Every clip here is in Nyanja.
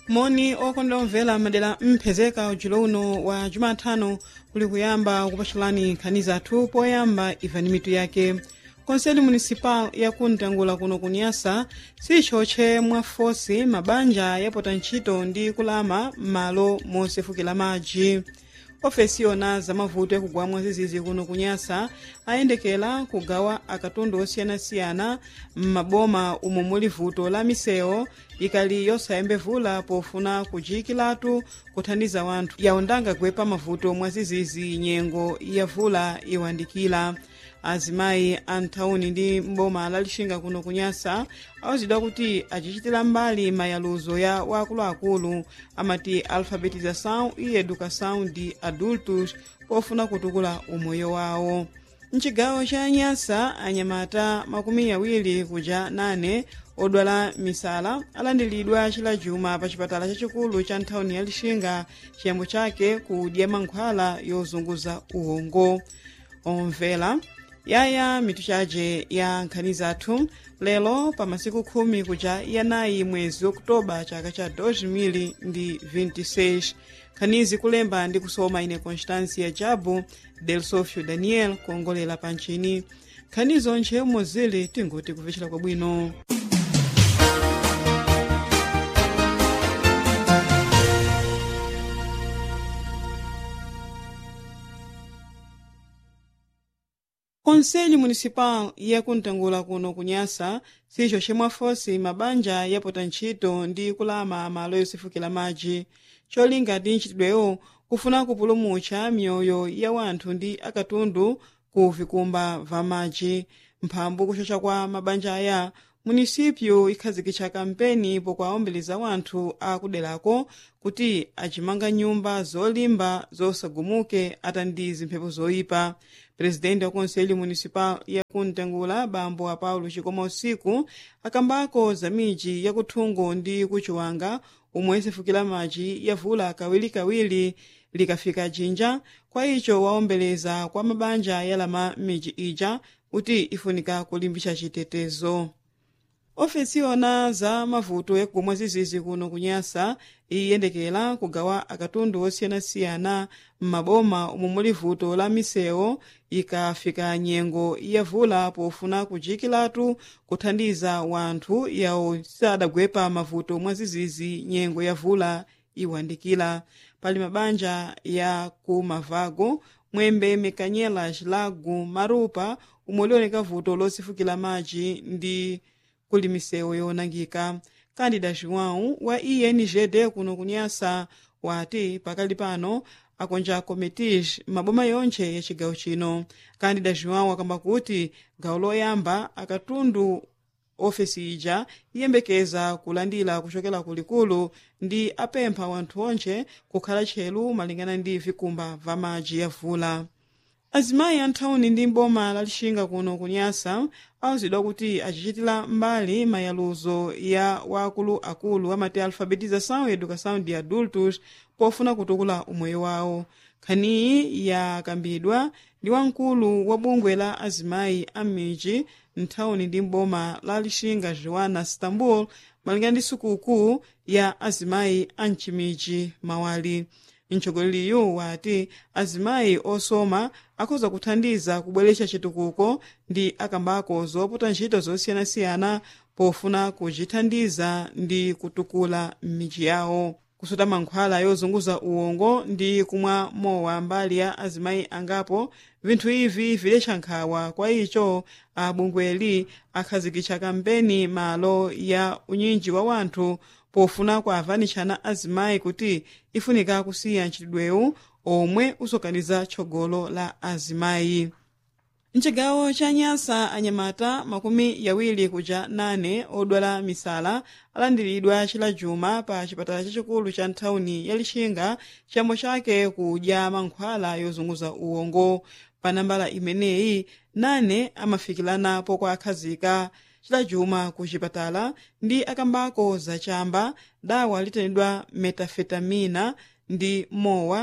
moni okondera omvera madera mphezeka ujulo uno wa jumatano kuli kuyamba kupatulani nkhani zathu poyamba imvani mitu yake konseli municipal yakuntangula kuno kunyasa sichotche mwafosi mabanja yapota ntchito ndi kulama m'malo mosefukira madzi ofesi yona zamavuto yakugwa zizizi kuno kunyasa ayendekera kugawa akatundu osiyanasiyana m'maboma umo muli vuto la misewu ikali yosayembevula pofuna kujiyikiratu kuthandiza wanthu yaundanga kuwepa mavuto mwazizizi nyengo yavula iwandikira azimayi a nthawuni ndi mboma lalixinga kuno kunyasa awuzidwa kuti acichitira mbali mayaluzo ya wakuluakulu amati alfabetização e educação de adultos pofuna kutukula umoyo wawo mcigawo ca nyasa anyamata makumi awiri kuja nane odwala misala alandiridwa chilajuma pa chipatala chachikulu cha nthawuni ya lixinga chiyambo chake kudya mankhwala yozunguza uwongo omvera yaya mitu chace ya nkhani zathu lero pa masiku khumi kuja yanayi mwezi okutoba chaka cha 2026 nkhanizi kulemba ndi kusoma ine constancia jabu del sofio daniel kuongolera pa ntchini nkhani zonche mozili tingoti kupecera kwabwino konseli municipal yakuntangula kuno kunyasa sicho chemwafosi mabanja yapota ntchito ndi kulama malo yosefukira madzi cholinga ndi ntchitidwewo kufuna kupulumutsa miyoyo ya wanthu ndi akatundu ku vikumba va madzi mphambu kuchocha kwa mabanja aya munisipyo ikhazikitsa kampeni pokwaombeleza wanthu akuderako kuti acimanga nyumba zolimba zosagumuke ata ndi zimphepo zoyipa presidente wa konseli municipal yakuntangula bambo a paulo chikoma usiku akambako za midzi yakuthungo ndi kuchiwanga omwe isefukira madzi yavula kawirikawiri likafika jinja kwa icho waombeleza kwa mabanja yalama midzi ija kuti ifunika kulimbitsa chitetezo ofesi yona za mavuto yakumwa zizizi kuno kunyasa iyendekera kugawa akatundu osiyanasiyana m'maboma omwe muli vuto la misewu ikafika nyengo yavula pofuna kujiyikiratu kuthandiza wanthu yawo sadagwepa mavuto mwa zizizi nyengo yavula iwandikira pali mabanja ya ku mavago mwembe mekanyela cilagu marupa omwe lioneka vuto losefukira madzi ndi kuli misewu yonangika kandida joão wa ingd kuno kunyasa wati pakali pano akonja comitis maboma yonche ya cigawo chino kandida joão akamba kuti gawo loyamba akatundu ofesi ija iyembekeza kulandira kuchokera kulikulu ndi apempha wanthu onche kukhala tchelu malingana ndi vikumba va madzi yavula azimayi anthawuni ndi mboma lalixinga kuno kunyasa awuzidwa kuti acichitira mbali mayaluzo ya wakuluakulu amati alfabetização e educação de adultos pofuna kutukula umoyo wawo nkhaniyi yakambidwa ndi wamkulu wa bungwe la azimayi a m'midzi nthawuni ndi mboma la lixinga joana stambul malingana ndi sukukuu ya azimayi a mcimidzi mawali mtsogoleri wati azimayi osoma akhoza kuthandiza kubweretsa chitukuko ndi akambako zopota ntchito zosiyanasiyana pofuna kuchithandiza ndi kutukula m'midzi yawo kusuta mankhwala yozunguza uwongo ndi kumwa mowa mbali ya azimayi angapo vinthu ivi viletcha nkhawa kwa icho abungweli akhazikitsa kampeni malo ya unyinji wa wanthu pofuna kuavanitshana azimayi kuti ifunika kusiya ntchitidwewu omwe usokaniza tchogolo la azimayi mcigawo cha nyasa anyamata makumi yawiri kuja nane odwala misala alandiridwa chilajuma pa chipatala chachikulu cha nthawuni ya lixinga chiyambo chake kudya mankhwala yozunguza uwongo pa nambala imeneyi nane amafikiranapo kwa akhazika chilajuma ku chipatala ndi akambako zachamba dawa litanidwa metafetamina ndi mowa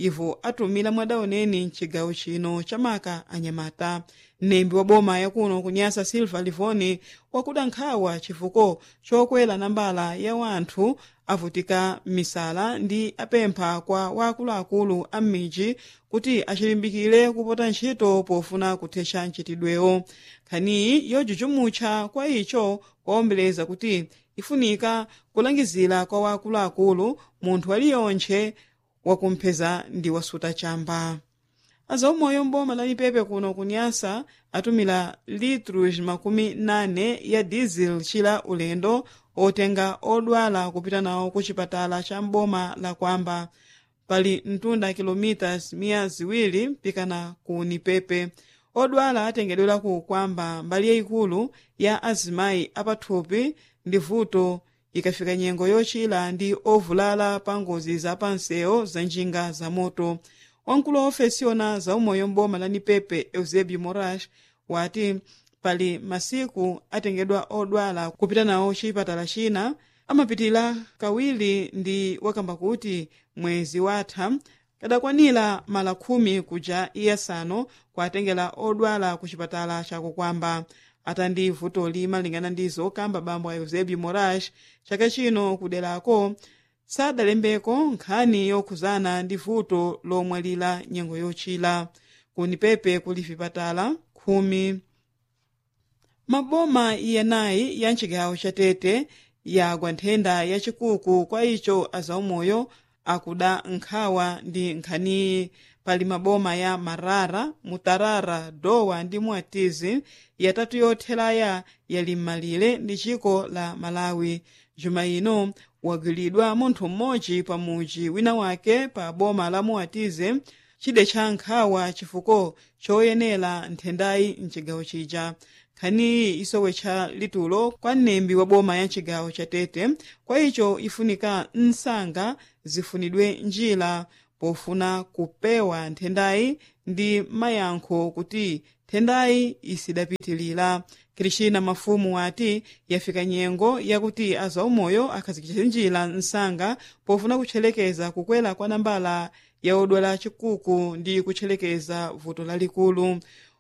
ivo atumira mwadaoneni mcigawo chino chamaka anyamata mnembi wa boma yakuno kunyasa silva livoni wakuda nkhawa chifuko chokwera nambala ya wanthu avutika m'misala ndi apempha kwa wakuluakulu a m'midzi kuti achilimbikire kupota ntchito pofuna kuthetsa mchitidwewo nkhaniyi yojuchumutcha kwa icho kwawombeleza kuti ifunika kulangizira kwa wakuluakulu munthu aliyontche wakumpheza ndi wasuta chamba azaumoyo mboma la lipepe kuno kunyasa atumira litros makumi nane ya diesel chila ulendo otenga odwala kupita nawo ku chipatala cha mboma la kwamba pali mtunda kilomitas miya ziwiri pikana ku nipepe odwala atengedwera ku kwamba mbali yayikulu ya azimayi apathupi ndi vuto ikafika nyengo yochira ndi ovulala pa ngozi za pansewo za njinga za moto wamkulu wa ofesi yona za umoyo mboma la nipepe eusebio moraes wati pali masiku atengedwa odwala kupita nawo chipatala china amapitira kawiri ndi wakamba kuti mwezi watha kadakwanira mala khumi kuja iyasanu kuatengera odwala ku chipatala chakukwamba atandi vutoli malingana ndi zokamba bambo a eusebio moraes chaka chino kuderako sadalembeko nkhani yokhuzana ndi vuto lomwalira nyengo yochira kunipepe kuli vipatala khumi maboma iyenayi ya mcigawo cha tete yagwa nthenda yachikuku kwa icho azaumoyo akuda nkhawa ndi nkhaniyi pali maboma ya marara mutarara dowa ndi muatizi yatatu yothelaya yali m'malire ndi chiko la malawi juma ino wagwiridwa munthu mmodzi pa muji wina wake pa boma la muatize chide cha nkhawa chifuko choyenera nthendayi mcigawo chija nkhaniyi isowetcha litulo kwa mnembi wa boma ya mcigawo cha tete kwa icho ifunika msanga zifunidwe njira pofuna kupewa nthendayi ndi mayankho kuti nthendayi isidapitilira krishina mafumu wati yafika nyengo yakuti azaumoyo akhazikitsa njira msanga pofuna kutchelekeza kukwera kwa nambala ya odwala chikuku ndi kutchelekeza vuto lalikulu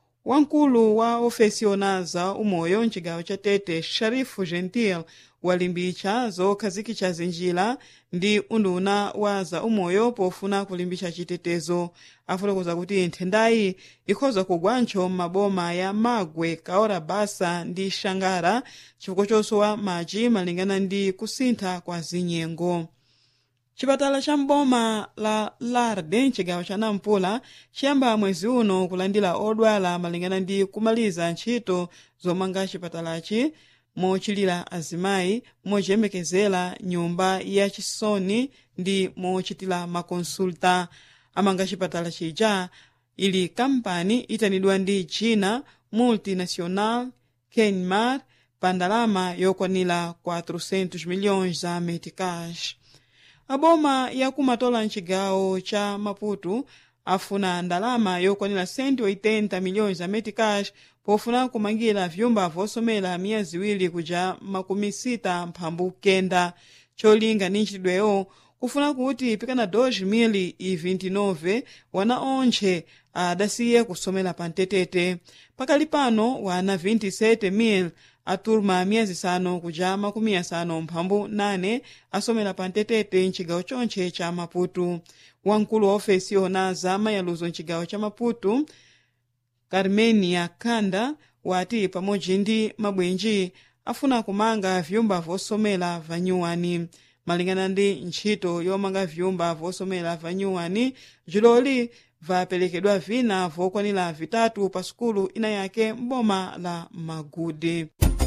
wamkulu wa ofesi yona za umoyo mcigawo cha tete sharifu gentil walimbitsa zokhazikitsa zinjira ndi unduna wa za umoyo pofuna kulimbitsa chitetezo afotokoza kuti nthendayi ikhoza kugwancho m'maboma ya magwe kaora basa ndi xangara chifukwa chosowa madzi malingana ndi kusintha kwa zinyengo chipatala cha mboma la larde mcigawo cha nampula chiyamba mwezi uno kulandira odwala malingana ndi kumaliza ntchito zomanga chipatalachi mochilira azimayi mochiyembekezera nyumba ya chisoni ndi mochitira makonsulta amanga chipatala chija ili kampani itanidwa ndi china multinational kenmar pa ndalama yokwanira 400 milhões za meticais aboma yakumatola mcigawo cha maputo afuna ndalama yokwanira 180 milhões za meticais pofuna kumangira vyumba vosomera miya ziwiri kuja makumi sita mphambu kenda cholinga ndi ntchitidweyo kufuna kuti pikana 2029 wana ontche adasiye kusomera pa mtetete pakali pano wana 27,000 aturma miyezi isanu kuja makumi asanu mphambu nane asomera pa mtetete mcigawo chonche cha maputo wamkulu wa ofesi yona za mayaluzo mcigawo cha maputo carmenia kanda wati pamodzi ndi mabwenji afuna kumanga vyumba vosomera vanyuwani malingana ndi ntchito yomanga vyumba vosomera vanyuwani juloli vaperekedwa vina vokwanira vitatu pa sukulu ina yake mboma la magude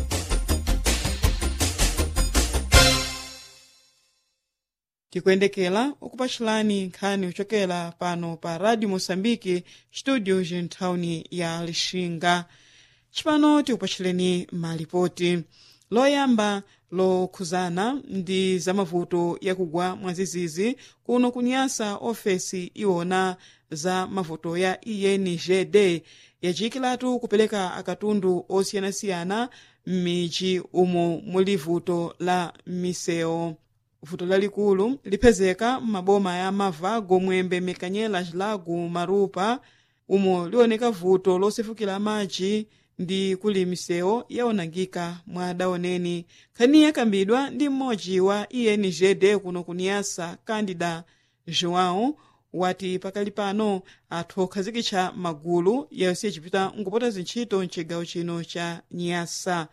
tikuyendekera ukupachulani nkhani kuchokera pano pa radio moçambique studio nthawi ya lixinga cipano tikupachuleni malipoti loyamba lokhuzana ndi zamavuto yakugwa mwazizizi kuno kunyasa ofesi iwona za mavuto ya ingd yacikiratu kupereka akatundu osiyanasiyana m'midzi umo muli vuto la misewu vuto lalikulu liphezeka m'maboma ya mavago mwembe mikanyela cilago marupa umo liwoneka vuto losefukira madzi ndi kuli misewu yaonangika mwa daoneni nkhani yakambidwa ndi mmodzi wa enjd kuno kuniyasa candida joão wati pakali pano athu okhazikitsa magulu yonse yacipita nkupota zintchito mcigawo chino cha niyasa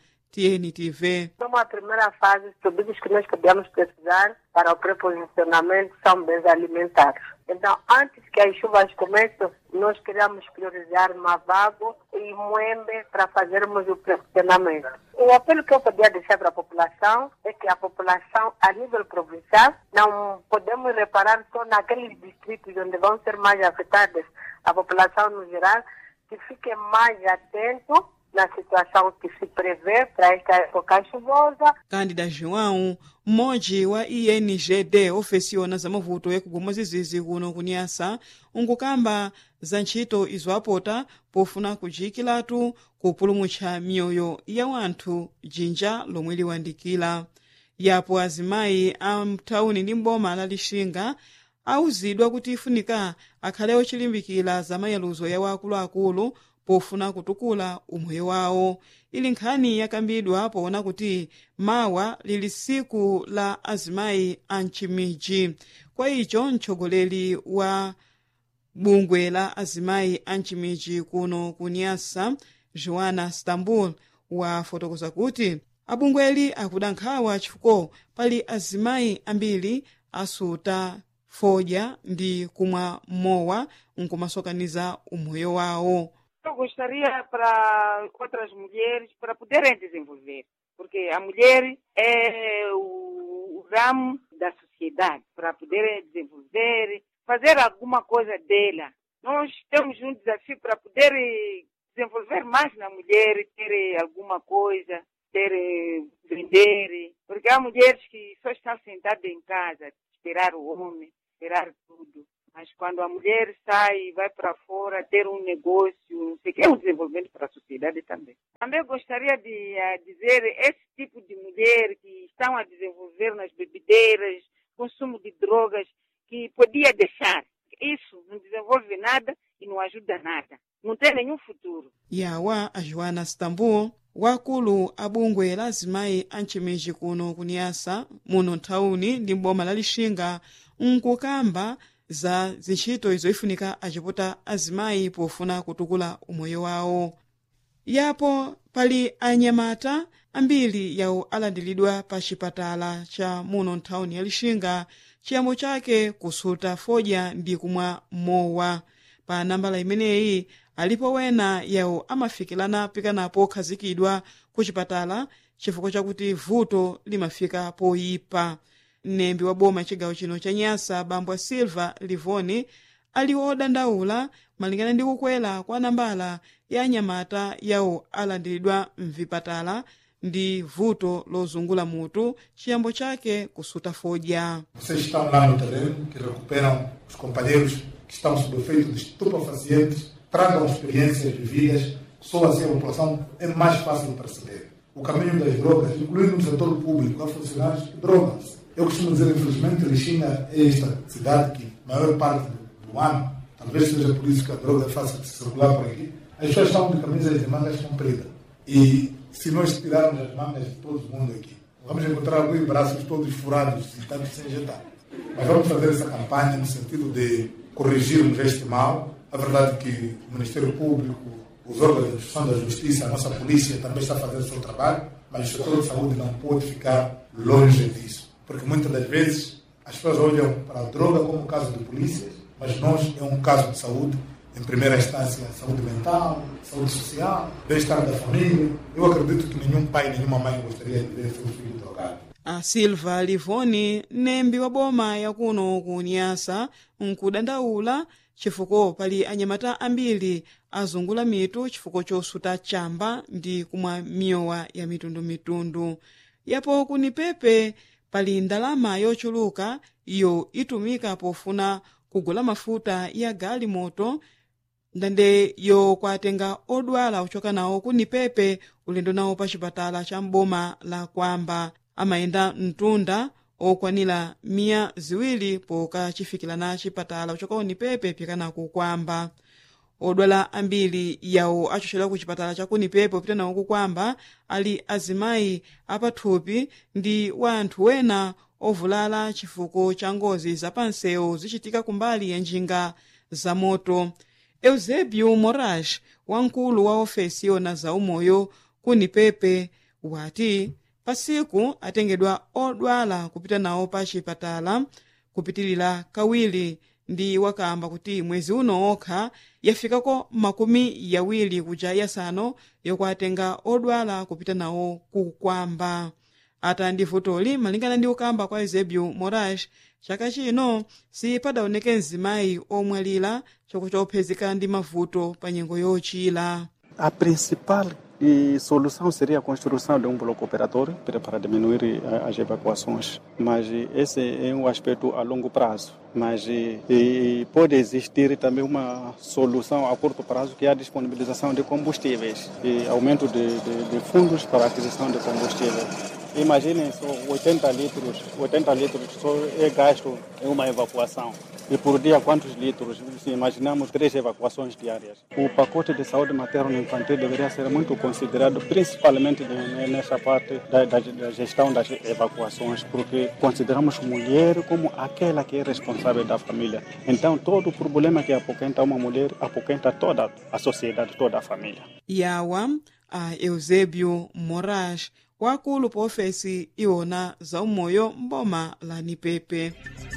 tntv Como a primeira fase, os produtos que nós podemos precisar para o preposicionamento são bens alimentares. Então, antes que as chuvas comecem, nós queremos priorizar Mavago e Moembe para fazermos o preposicionamento. O apelo que eu podia deixar para a população é que a população, a nível provincial, não podemos reparar só naqueles distritos onde vão ser mais afetadas a população no geral, que fique mais atento na situação que se prevê para esta época chuvosa. candida joão mmodzi wa enjd ofesiona za mavuto yakuguma zizizi kuno kuniyasa unkukamba za ntchito izo apota pofuna kujikiratu kupulumutsa miyoyo ya wanthu jinja lomwe liwandikira yapo azimayi a mthawuni ndi mboma la lixinga awuzidwa kuti ifunika akhale ochilimbikira za mayaluzo ya wakuluakulu pofuna kutukula umoyo wawo ili nkhani yakambidwa poona kuti mawa lili siku la azimayi a mcimiji kwa icho mtsogoleri wa bungwe la azimayi a mcimiji kuno kuniyasa joana stambul wafotokoza kuti abungweli akuda nkhawa chifukwa pali azimayi ambiri asuta fodya ndi kumwa mowa nkumasokaniza umoyo wawo Eu gostaria para outras mulheres para poderem desenvolver, porque a mulher é o, o ramo da sociedade, para poderem desenvolver, fazer alguma coisa dela. Nós temos um desafio para poder desenvolver mais na mulher, ter alguma coisa, ter vender, porque há mulheres que só estão sentadas em casa, esperar o homem, esperar tudo. Mas quando a mulher sai, vai para fora, ter um negócio, não sei o que, é um desenvolvimento para a sociedade também. Também gostaria de uh, dizer, esse tipo de mulher que estão a desenvolver nas bebedeiras, consumo de drogas, que podia deixar. Isso não desenvolve nada e não ajuda nada. Não tem nenhum futuro. yawa a joana stambul wakulu abungwe la azimayi a mcimiji kuno kuniyasa muno nthawuni ndi mboma la lixinga nkukamba za zintchito izo ifunika acipota azimayi pofuna kutukula umoyo wawo yapo pali anyamata ambiri yawo alandiridwa pa chipatala cha muno nthawuni ya lixinga chiyambo chake kusuta fodya ndi kumwa mowa pa nambala imeneyi alipo wena yawo amafikirana pikanapo okhazikidwa ku chipatala chifukwa chakuti vuto limafika poyipa mnembi wa boma chigawo chino cha nyasa bambo silva livoni ali odandaula malingana ndi kukwera kwa nambala ya anyamata yawo alandiridwa mvipatala ndi vuto lozungula mutu chiyambo chake kusuta fodya Vocês estão lá no terreno, que recuperam os companheiros que estão sob efeito de estupefacientes, tragam experiências vividas, só assim a população é mais fácil de perceber. O caminho das drogas, incluindo no setor público, há funcionários que drogam-se. Eu costumo dizer, infelizmente, Lixinga é esta cidade que, a maior parte do ano, talvez seja por isso que a droga é fácil de circular por aqui, as pessoas estão de camisas de mangas compridas. E se nós tirarmos as mangas de todo mundo aqui, vamos encontrar alguns braços todos furados e tanto sem injetar. Mas vamos fazer essa campanha no sentido de corrigirmos este mal. A verdade é que o Ministério Público, os órgãos de instituição da Justiça, a nossa polícia também está fazendo o seu trabalho, mas o setor de saúde não pode ficar longe disso. Porque muitas das vezes as pessoas olham para a droga como um caso de polícia, mas nós é um caso de saúde, em primeira instância, saúde mental, saúde social, bem-estar da família. Eu acredito que nenhum pai, nenhuma mãe gostaria de ver seu filho drogado. a silva livoni mnembi wa boma yakuno ku nyasa nkudandaula chifukwa pali anyamata ambiri azungula mitu chifukwa chosuta chamba ndi kumwa miyowa ya mitundumitundu yapo kuni pepe pali ndalama yochuluka iyo itumika pofuna kugula mafuta ya galimoto ndande yokwatenga odwala kuchoka nawo kuni pepe ulendo nawo pa chipatala cha mboma la kwamba amayenda mtunda okwanira miya ziwiri pokachifikirana chipatala kuchoka unipepe pikana kukwamba odwala ambiri yawo achochedwa ku chipatala cha kunipepe popita nawo kukwamba ali azimayi apathupi ndi wa anthu wena ovulala chifuko cha ngozi zapansewu zichitika kumbali ya njinga za moto eusebio moraes wamkulu wa ofesi yona za umoyo kunipepe wati pasiku atengedwa odwala kupita nawo pa chipatala kupitilira kawiri ndi wakamba kuti mwezi uno okha yafikako makumi yawiri kuja yasanu yokwatenga odwala kupita nawo kukwamba ata ndi vutoli malingana ndi ukamba kwa eusebio moraes chaka chino sipadaoneke mzimayi omwalira choko chophezeka ndi mavuto pa nyengo yochira A principal eh, solução seria a construção de um bloco operatório para, para diminuir eh, as evacuações, mas eh, esse é um aspecto a longo prazo. Mas eh, eh, pode existir também uma solução a curto prazo, que é a disponibilização de combustíveis e aumento de, de, de fundos para a aquisição de combustível. Imaginem só 80 litros, 80 litros só é gasto em uma evacuação. E por dia quantos litros? Se imaginamos três evacuações diárias. O pacote de saúde materno-infantil deveria ser muito considerado, principalmente ne- nessa parte da, da- da gestão das evacuações, porque consideramos mulher como aquela que é responsável da família. Então, todo o problema que apoquenta uma mulher, apoquenta toda a sociedade, toda a família. yawa a eusebio moraes wakulu pa ofesi iwona za umoyo mboma la nipepe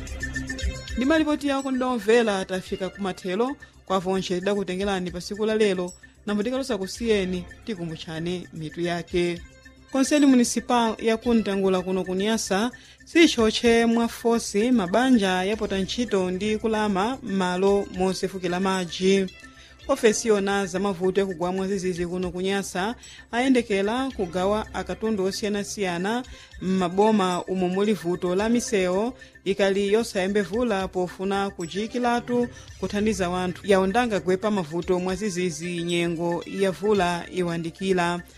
ndi malipoti yako ndidomvera tafika kumathelo kwa vonche tidakutengerani pa siku la lero nambo tikalosa kusiyeni tikumbutchani mitu yake konseli municipal yakuntangula kuno kunyasa sichotche mwa fosi mabanja yapota ntchito ndi kulama m'malo mosefukira madzi ofesi yona za mavuto yakugwa mwazizizi kuno kunyasa ayendekera kugawa akatundu osiyanasiyana m'maboma umo muli vuto la misewu ikali yosayembevula pofuna kujikiratu kuthandiza wanthu yawo ndangagwepa mavuto mwazizizi nyengo yavula iwandikira